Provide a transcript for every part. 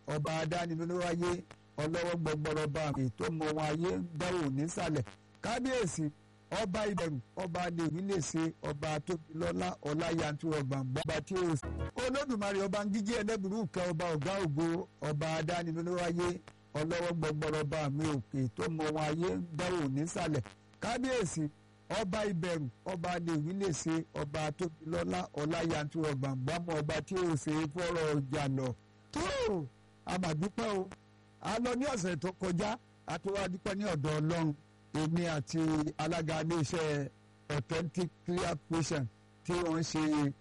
ọba adánilówáyé ọlọ́wọ́ gbọgbọrọ bá mi tó mọ wọn ayé ń dáwò nísàlẹ̀ kábíyèsí ọba ìbẹ̀rù ọba lèmi lè ṣe ọba tóbilọ́lá ọláyàntúrọ̀ gbàngbọ́n ọba tí ó sì. olódùmarè ọba ń gíjí ẹlẹ́bùrú kẹ ọba ọ̀gá ògo ọba adánilówáyé ọlọ́wọ́ gbọgbọrọ bá mi òkè tó mọ wọn ayé ń dáwò nísàlẹ̀ kábíyèsí ọba ìbẹ̀rù ọba lèmi lè ṣe ọba tóbilọ́lá ọláyàntúrọ̀ gbàngbọ́n ọba tí ó ṣe fọ́rọ̀ ọjà lọ. tó àmàdúpẹ́ o a lọ ní ọ̀sẹ̀ tó kọjá a tó wá dúpẹ́ ní ọ̀dọ̀ ọlọ́run èmi àti alága iléeṣẹ́ authentic clear patient tí wọ́n ṣe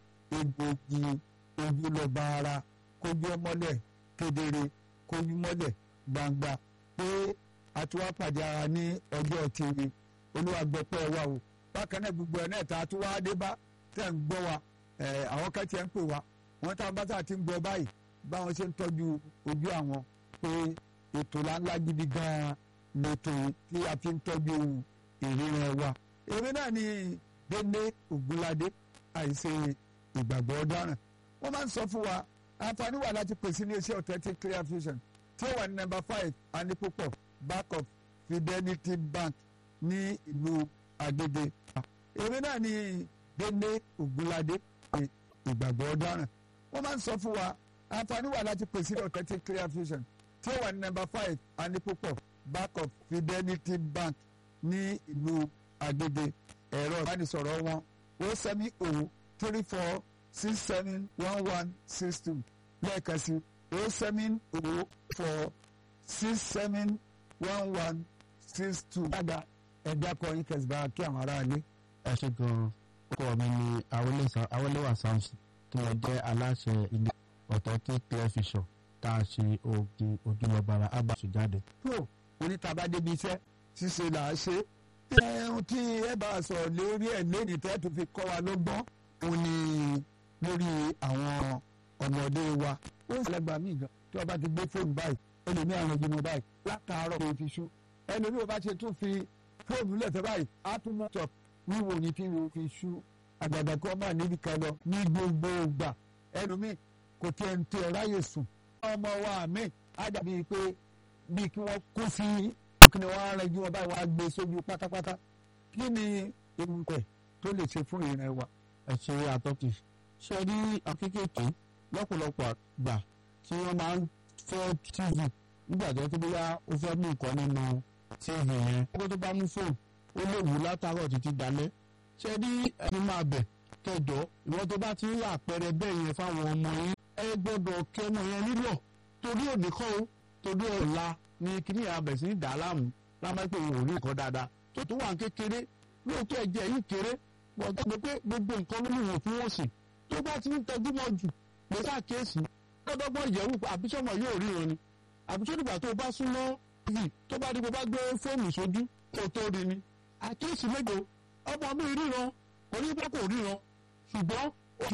egbògi ojúlọ́ba ara kójú ọmọlẹ̀ kedere kójú mọ́lẹ̀ gbangba pé a ti wá pàdé ara ní ọjọ́ tìrì olúwa gbọ́pẹ́ wa o bákan náà gbogbo ẹ̀ náà ta tó wá dé bá tẹ̀ ń gbọ́ wa àwọn kẹ́tì ẹ̀ ń pè wá wọ́n tá a bá tá a ti ń gbọ́ báyìí báwọn ṣe ń tọ́jú ojú àwọn pé ètò ńláńlá gidi gan-an lètò tí a fi ń tọ́jú ìríran wa. èrè náà ni délé ògúnládé àìsè ìgbàgbọ́ ọ̀daràn. wọ́n máa ń sọ fún wa àǹfààní wà láti pèsè ní iṣẹ́ authentic clear vision tí ó wà ní number five anipopo back of fidelity bank ní ìlú agége. èrè náà ni délé ògúnládé ìgbàgbọ́ ọ̀daràn. wọ́n máa ń sọ fún wa àǹfààní wà láti pèsè ní authentic clear vision tí ó wà ní number five anipopo back of fidelity bank ní ìlú agége ẹ̀rọ ìbánisọ̀rọ̀ wọn o seven o three four six seven one one six two lẹ́ẹ̀kan sí o seven o four six seven one one six two. dáadáa ẹ̀dá kọrin kẹsìbá kí àwọn aráàlú. ẹ ṣe gan-an ọkọ mi ni awolẹ́wà samson tí wọ́n jẹ́ aláṣẹ ilé authentic clear vision tá a ṣe oògùn ojúlọ́gbàrà abasu jáde. tó onítàbá débi iṣẹ́ ṣíṣe là á ṣe. ẹ̀hún tí ẹ bá a sọ̀rọ̀ lórí ẹ̀ lẹ́yìn tẹ́ tó fi kọ́ wa lọ́gbọ́n òun ni lórí àwọn ọmọdé wa. ó ń ṣẹlẹ̀ gbà mí gan tí wọ́n bá ti gbé fóònù báyìí ó lè ní àwọn ìgbìmọ̀ báyìí látàárọ̀ kò fi ṣú. ẹlòmíì ò bá ṣe tún fi fóònù lẹ̀tẹ̀ báyìí á tún mọ́ tọ̀ wíwò ní kí wọ́n fi ṣú. àgbàdo kọ́ máa níbi kan lọ ní gbogbo ìgbà ẹlòmíì kò tiẹ̀ ń tẹ ráyè sùn. ọmọ wa mi á dàbí pé bíi kí wọ́n kó sí kí ni wọ́n á rẹ́jú wọn báyìí wọ́n á gbé sójú pátápátá kí ni ewu pẹ̀ tó lè ṣe fún ìrìn wa. ẹ ṣe àtọ́kì ṣe rí akékèké lọ́pọ̀lọpọ̀ àgbà tí wọ́n máa ń fẹ́ tv nígbà tó tó bóyá ó fẹ́ mú nǹkan nínú tv yẹn kó tó bá mú fóònù ó lè wù látàárọ̀ títí dalẹ́ ṣe rí ẹni máa bẹ̀ kẹjọ ìwọ́n tó bá ti ń rà àpẹẹrẹ bẹ́ẹ̀ yẹn fáwọn ọmọ yín ẹ gbọ́dọ̀ kẹ́mọ yẹn nílọ̀ torí òní kọ́ o torí ọ̀la ni kíní abẹ̀ sí dà á láàmú lámápẹ́ òun ò rí nǹkan dáadáa tó tó wà kékeré lóòótọ́ ẹ̀jẹ̀ yìí kéré wọ́n tó gbé pé gbogbo nǹkan ló lùwọ̀n fún wọn sí tó bá ti ń tọ́jú mọ́ jù lè ṣàkíyèsí lọ́dọ́gbọ́n ìyẹ̀wò àbísọ́mọ yóò rí wọn ni àbísọ́dìgbà tó bá súnmọ́ tv tó bá di bó bá gbé fóònù sójú kó tó rí ni àkíyèsí méje ọmọ mi ríran kò ní bá kò ríran ṣùgbọ́n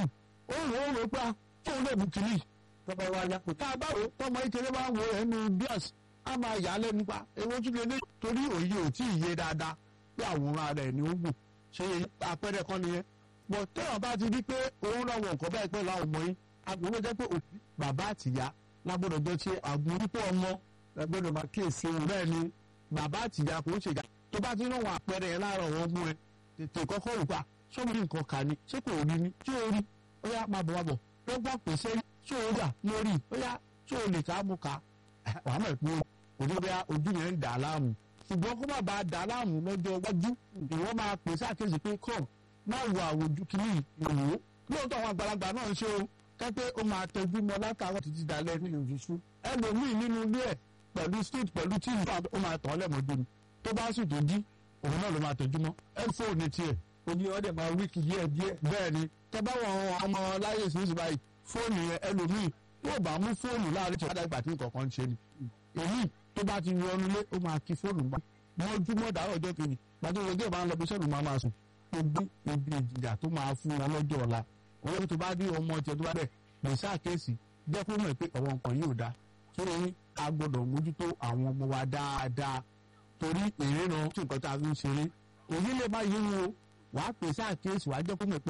ó rò ó rò pa tóun lè mú kiri tọ́ba wa yá kò tá a bá wò tọmọ ìkéré bá ń wo ẹnu bíàs á máa yà á lẹ́nu pa ewu tún lè ní torí òye ò tí ì yé dáadáa pé àwòrán rẹ̀ ni ó gùn ṣe àpẹẹrẹ kan nìyẹn bọ̀ tẹ́wọ̀n bá ti rí pé òun náà wọ nǹkan báyìí pẹ̀lú àwọn ọmọ yín agbóhùn jẹ́ pé òbí bàbá àtìyá lágbọ́dọ̀ jọ ṣe àgbórípọ̀ ọmọ lágbọ́dọ̀ máa kíyèsí wọn. bẹ́ẹ̀ ni bàbá àtìyá kò ń ṣèjà tó bá ti rán wọn àpẹẹrẹ yẹn láàárọ̀ wọn mú ẹ tètè kọ́kọ́ rò pa sómi nǹkan kà ní ṣé kò rí ni tí ó rí ó yá máa bọ̀ wá bọ̀ tó gbà pèsè tí ó yà mo rí ó yá tí ó lè ká mú ká wàá mọ̀ pé òní bí ojú yẹn ń dà á láàmú ṣùgbọ́n kó má bàa dà á láàmú lọ́jọ́ iwájú ìwọ́n máa pèsè àkéjì pé kọ́ má wo àwòjú kìíní ìwò lóòótọ́ àwọn àgbàlagbà náà ń ṣe o kẹ́pẹ́ ó máa tẹjú mọ́ látàárọ̀ títí dalẹ́ nínú ìfisú ẹlòmíì nínú ilé ẹ̀ pẹ̀lú street pẹ̀lú tíì ó máa tàn án lẹ́mọ̀ọ́dún ni tó bá sì tó jí òun náà ló máa tẹjú mọ́ ẹ fóònù tiẹ̀ oní ọdẹ máa wíkì díẹ̀ díẹ̀. bẹ́ẹ̀ ni tẹ́ bá wọn ọmọ láyé sísè báyìí fóònù yẹn ẹlòmíì yóò bá mú fóònù láàrin tí wọ́n dá tí nǹkan kan ń ṣe ni èyí tó bá ti wọnú lé ó máa kí fóònù gbà mọ́júmọ́ dàrọ̀ ọjọ́ kejì gbàtí wọn gé máa ń lọ bí sẹ́nu máa máa sùn gbogbo ibi ìjìyà tó máa fún wọn lọ́jọ́ ọ̀la òun tó bá rí ọmọ tiẹ̀ tó bá bẹ̀ lè ṣàkíyèsí jẹ́ kó mọ̀ pé ọ̀wọ́ nǹkan yóò dáa sórí a gbọ́dọ̀ mójútó àwọn ọmọ wa dáadáa torí ìríran tí nǹkan tá a fi ń ṣeré òyìn lè má yé wọn o wàá pèsè àkíyèsí wàá jẹ́ kó mọ̀ pé